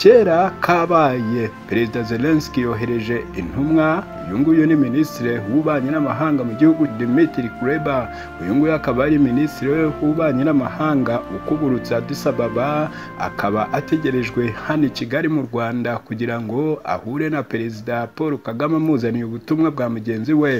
kera kabaye perezida zelenski yohereje intumwa uyu nguyu ni minisitiri w'ububanyi n'amahanga mu gihugu dimitiri kureba uyu nguyu akaba ari minisitiri w'ububanyi n'amahanga ukuburutse adisababa akaba ategerejwe hano i kigali mu rwanda kugira ngo ahure na perezida paul kagame amuzaniye ubutumwa bwa mugenzi we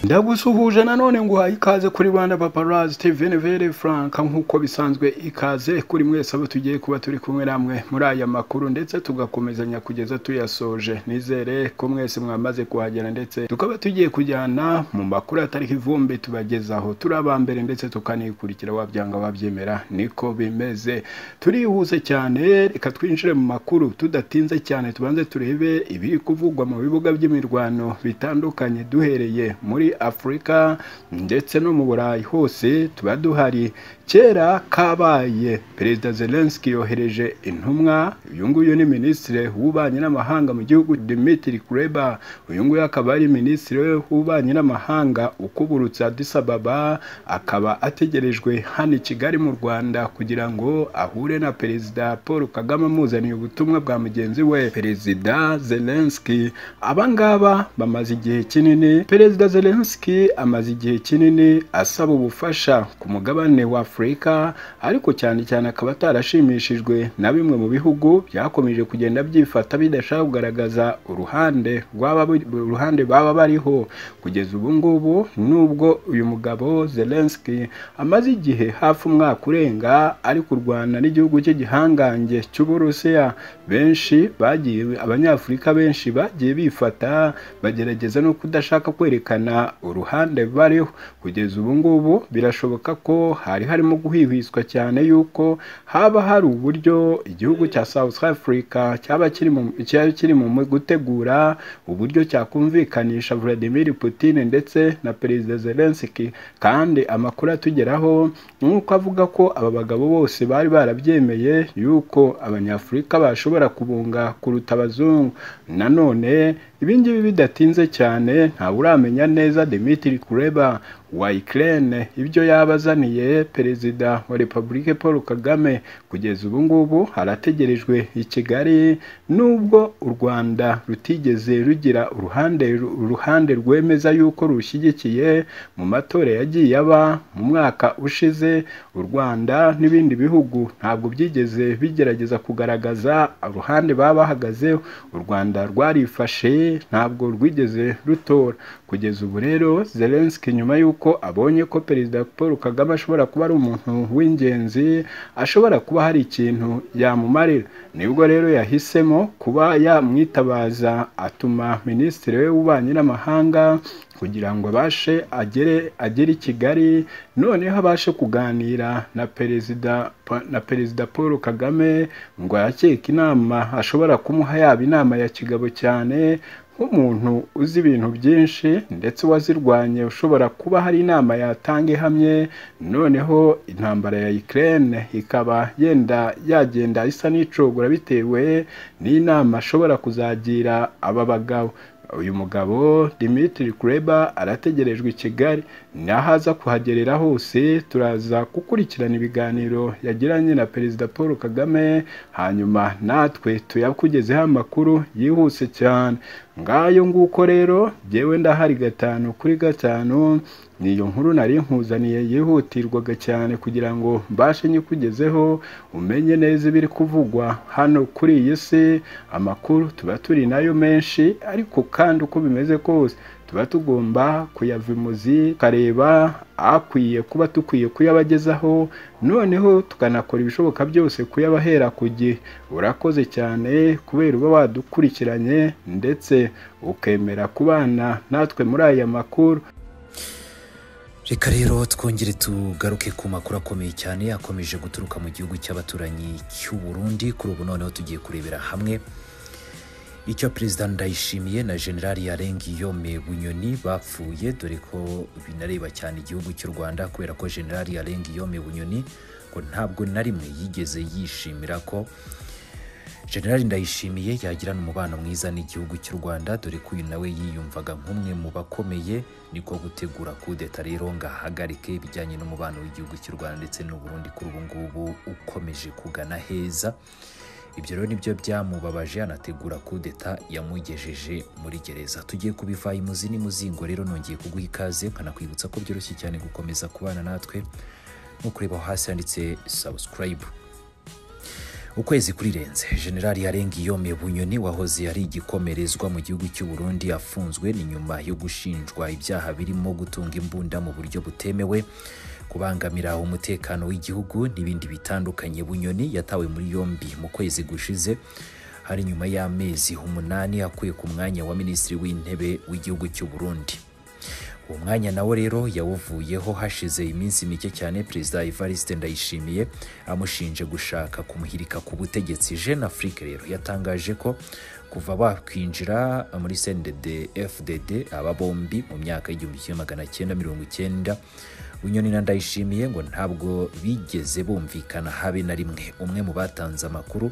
ndagusuhuje nanone ngo uhaye ikaze kuri Rwanda Paparazzi TV Nevere Frank nk'uko bisanzwe ikaze kuri mwese abo tugiye kuba turi kumwe namwe muri aya makuru ndetse tugakomezanya kugeza tuyasoje nizere ko mwese mwamaze kuhagera ndetse tukaba tugiye kujyana mu makuru atariho ivumbi tubagezaho turi abambere ndetse tukanikurikira wabyanga wabyemera niko bimeze turihuse cyane reka twinjire mu makuru tudatinze cyane tubanze turebe ibiri kuvugwa mu bibuga by'imirwano bitandukanye duhereye muri afurika ndetse no mu burayi hose tuba duhari kera kabaye perezida zelenski yohereje intumwa uyu nguyu ni minisitiri w'ububanyi n'amahanga mu gihugu dimitiri kureba uyu nguyu akaba ari minisitiri w'ububanyi n'amahanga ukuburutse adisababa akaba ategerejwe hano i kigali mu rwanda kugira ngo ahure na perezida paul kagame amuzaniye ubutumwa bwa mugenzi we perezida zelenski abangaba bamaze igihe kinini perezida zelenski Zelensky amaze igihe kinini asaba ubufasha ku mugabane wa Afurika ariko cyane cyane akaba atarashimishijwe na bimwe mu bihugu byakomeje kugenda byifata bidashaka kugaragaza uruhande rwaba uruhande baba bariho kugeza ubu ngubu nubwo uyu mugabo Zelensky amaze igihe hafi umwaka urenga ari kurwana n'igihugu cye gihangange cy'Uburusiya benshi bagiye abanyafurika benshi bagiye bifata bagerageza no kudashaka kwerekana uruhande bariho kugeza ubu ngubu birashoboka ko hari harimo guhihwiswa cyane yuko haba hari uburyo igihugu cya South Africa cyaba kiri mu gutegura uburyo cyakumvikanisha Vladimir Putin ndetse na Perezida Zelensky kandi amakuru atugeraho ni uko avuga ko aba bagabo bose bari barabyemeye yuko abanyafurika bashobora kubunga kuruta abazungu nanone ibingibi bidatinze cyane ntawe uramenya neza Dimitri Kuleba wa Ukraine ibyo yabazaniye perezida wa Republique Paul Kagame kugeza ubu ngubu harategerejwe i Kigali nubwo u Rwanda rutigeze rugira uruhande uruhande rwemeza yuko rushyigikiye mu matora yagiye aba mu mwaka ushize u Rwanda n'ibindi bihugu ntabwo byigeze bigerageza kugaragaza uruhande baba bahagazeho u Rwanda rwarifashe ntabwo rwigeze rutora kugeza ubu rero Zelensky nyuma y'uko abonye ko perezida Paul Kagame ashobora kuba ari umuntu w'ingenzi ashobora kuba hari ikintu yamumarira nibwo rero yahisemo kuba yamwitabaza atuma minisitiri we w'ububanyi n'amahanga kugira ngo abashe agere agere i Kigali noneho abashe kuganira na perezida na perezida Paul Kagame ngo yakeke inama ashobora kumuha yaba inama ya kigabo cyane nk'umuntu uzi ibintu byinshi ndetse wazirwanye ushobora kuba hari inama yatanga ihamye noneho intambara ya Ukraine ikaba yenda yagenda isa n'icogora bitewe n'inama ashobora kuzagira aba bagabo uyu mugabo Dimitri Kuleba arategerejwe i Kigali nahaza kuhagerera hose turaza gukurikirana ibiganiro yagiranye na perezida paul kagame hanyuma natwe tuyakugezeho amakuru yihuse cyane ngayo nguko rero jyewe ndahari gatanu kuri gatanu niyo nkuru nari nkuzaniye yihutirwaga cyane kugira ngo mbashe nyikugezeho umenye neza ibiri kuvugwa hano kuri iyi si amakuru tuba turi nayo menshi ariko kandi uko bimeze kose tuba tugomba kuyavimuzi tukareba akwiye kuba dukwiye kuyabagezaho noneho tukanakora ibishoboka byose kuyabahera ku gihe urakoze cyane kubera uba wadukurikiranye ndetse ukemera kubana natwe muri aya makuru reka rero twongere tugaruke ku makuru akomeye cyane akomeje guturuka mu gihugu cy'abaturanyi cy'u Burundi kuri ubu noneho tugiye kurebera hamwe icyo perezida ndayishimiye na generali yarengiyome bunyoni bapfuye dore ko binareba cyane igihugu cy'u rwanda kubera ko generali yarengiyome bunyoni ngo ntabwo na rimwe yigeze yishimira ko generali ndayishimiye yagirana umubano mwiza n'igihugu cy'u rwanda dore ko uyu nawe yiyumvaga nk'umwe mu bakomeye niko gutegura kudeta rero ngo ahagarike ibijyanye n'umubano w'igihugu cy'u rwanda ndetse n'u Burundi kuri ubu ngubu ukomeje kugana heza ibyo rero nibyo byamubabaje anategura kudeta yamugejeje muri gereza tugiye kubiva imuzi n'imuzingo rero nongeye kuguha ikaze nkanakwibutsa ko byoroshye cyane gukomeza kubana natwe nko kureba aho hasi handitse subscribe ukwezi kurirenze generali yarengiyome bunyoni wahoze ari igikomerezwa mu gihugu cy'u burundi afunzwe ni nyuma yo gushinjwa ibyaha birimo gutunga imbunda mu buryo butemewe kubangamira umutekano w'igihugu n'ibindi bitandukanye bunyoni yatawe muri yombi mu kwezi gushize hari nyuma y'amezi umunani akuye ku mwanya wa minisitiri w'intebe w'igihugu cy'u burundi uwo mwanya nawo rero yawuvuyeho hashize iminsi mike cyane perezida evariste ndayishimiye amushinje gushaka kumuhirika ku butegetsi jeune afrique rero yatangaje ko kuva bakwinjira muri cndd fdd aba bombi mu myaka y'igihumbi kimwe magana cyenda mirongo icyenda bunyoni na ndayishimiye ngo ntabwo bigeze bumvikana habe na rimwe umwe mu batanze amakuru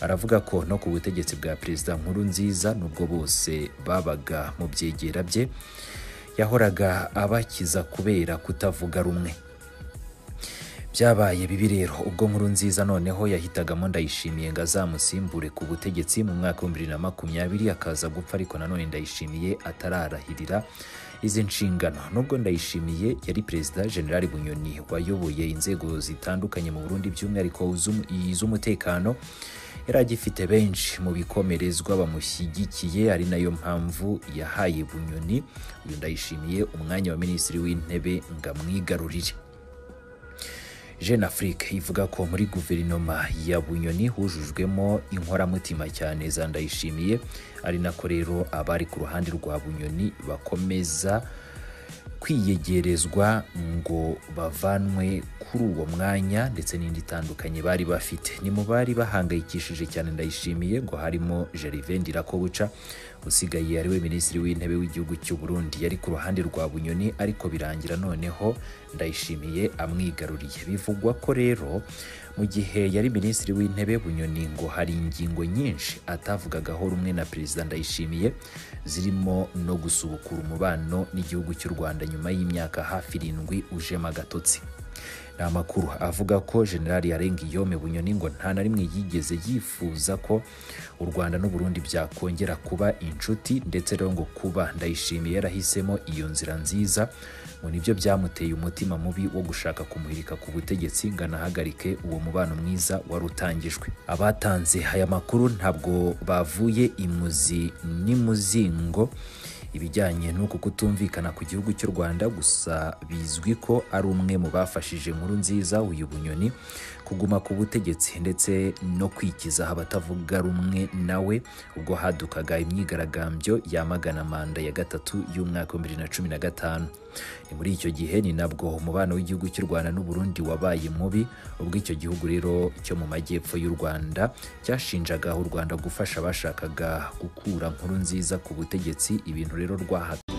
aravuga ko no ku butegetsi bwa perezida nkuru nziza nubwo bose babaga mu byegera bye yahoraga abakiza kubera kutavuga rumwe byabaye bibi rero ubwo nkuru nziza noneho yahitagamo ndayishimiye ngo azamusimbure ku butegetsi mu mwaka w'ibihumbi bibiri na makumyabiri akaza gupfa ariko nanone ndayishimiye atararahirira izi nshingano nubwo ndayishimiye yari perezida generali bunyoni wayoboye inzego zitandukanye mu burundi by'umwihariko iz'umutekano yari agifite benshi mu bikomerezwa bamushyigikiye ari nayo mpamvu yahaye bunyoni uyu ndayishimiye umwanya wa minisitiri w'intebe ngo amwigarurire jeune afrique ivuga ko muri guverinoma ya bunyoni hujujwemo inkoramutima cyane za ndayishimiye ari nako rero abari ku ruhande rwa bunyoni bakomeza kwiyegerezwa ngo bavanwe kuri uwo mwanya ndetse n'indi itandukanye bari bafite ni mu bari bahangayikishije cyane ndayishimiye ngo harimo gerivende irakobuca usigaye ariwe minisitiri w'intebe w'igihugu cy'u burundi yari ku ruhande rwa bunyoni ariko birangira noneho ndayishimiye amwigaruriye bivugwa ko rero mu gihe yari minisitiri w'intebe bunyoni ngo hari ingingo nyinshi atavugagaho rumwe na perezida ndayishimiye zirimo no gusubukura umubano n'igihugu cy'u rwanda nyuma y'imyaka hafi irindwi ujemo agatotsi ni amakuru avuga ko generali yarengiyome bunyoni ngo nta na rimwe yigeze yifuza ko u rwanda n'u burundi byakongera kuba inshuti ndetse rero ngo kuba ndayishimiye yarahisemo iyo nzira nziza ngo nibyo byamuteye umutima mubi wo gushaka kumuhirika ku butegetsi ngo anahagarike uwo mubano mwiza wari utangijwe abatanze aya makuru ntabwo bavuye imuzi n'imuzingo ibijyanye n'uku kutumvikana ku gihugu cy'u rwanda gusa bizwi ko ari umwe mu bafashije nkuru nziza uyu bunyoni kuguma ku butegetsi ndetse no kwikizaho abatavuga rumwe nawe ubwo hadukaga imyigaragambyo yamagana manda ya gatatu y'umwaka wa bibiri na cumi na gatanu ni muri icyo gihe ni nabwo umubano w'igihugu cy'u rwanda n'u burundi wabaye mubi ubwo icyo gihugu rero cyo mu majyepfo y'u rwanda cyashinjaga u rwanda gufasha abashakaga gukura nkuru nziza ku butegetsi ibintu rero rwahaga